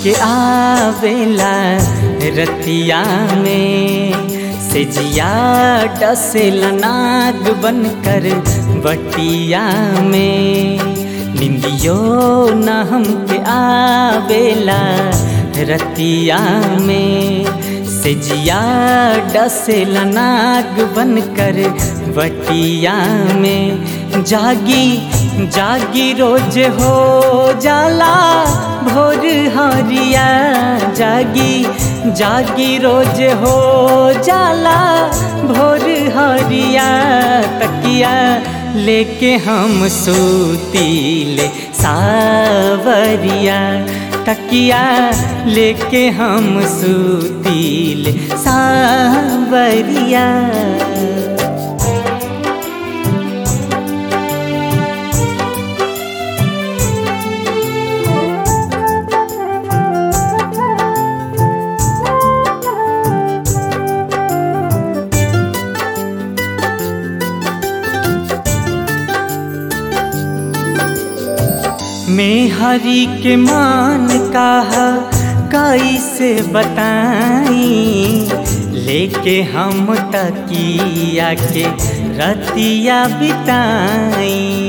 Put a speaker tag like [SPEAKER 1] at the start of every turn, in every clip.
[SPEAKER 1] हमके आवेला रतिया में से जिया डसेला नाग बनकर बटिया में निंदियो न हमके आवेला रतिया में से जिया डसेला नाग बनकर बटिया में जागी जागी रोज हो जाला भोर हरिया जागी जागी रोज हो जाला भोर हरिया तकिया लेके हम सूतीले सावरिया तकिया लेके हम सूतीले सावरिया मैं हरी के मान कहा कैसे बताई लेके हम तकिया के रतिया बिताई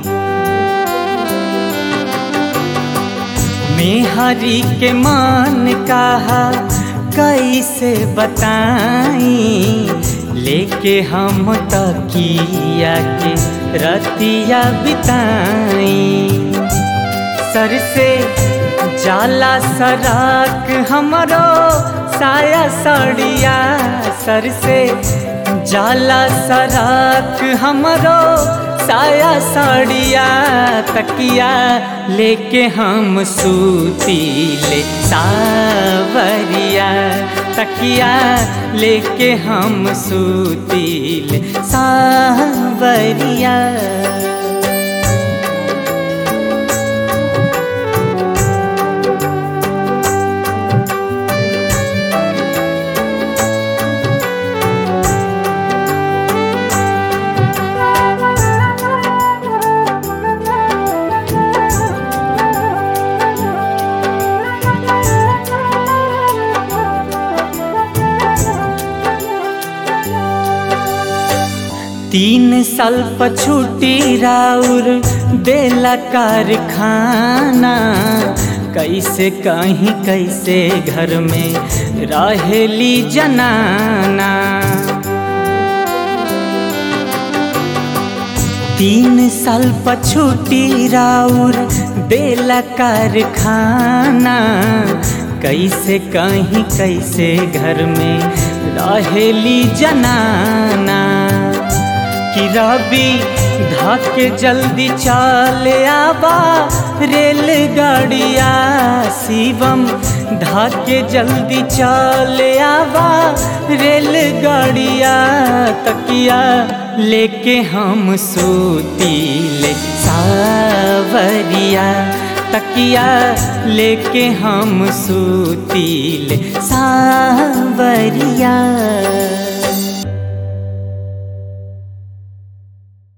[SPEAKER 1] मैं हरी के मान कहा कैसे बताई लेके हम तकिया के रतिया बिताई सर से जाला सराक हमरो साया साड़िया सर से जाला सराक हमरो साया साड़िया तकिया लेके हम सूतीले सावरिया तकिया लेके हम सूतीले सावरिया तीन साल पछूटी राउर देला कारखाना कैसे कहीं कैसे घर में रहेली जनाना तीन साल पछूटी राउर देला कारखाना कैसे कहीं कैसे घर में रहेली जनाना कि रवि धाके जल्दी चले आबा रेलगाड़िया शिवम धाके जल्दी चले आबा रेलगाड़िया तकिया लेके हम सूतीले सावरिया तकिया लेके हम सूतीले सावरिया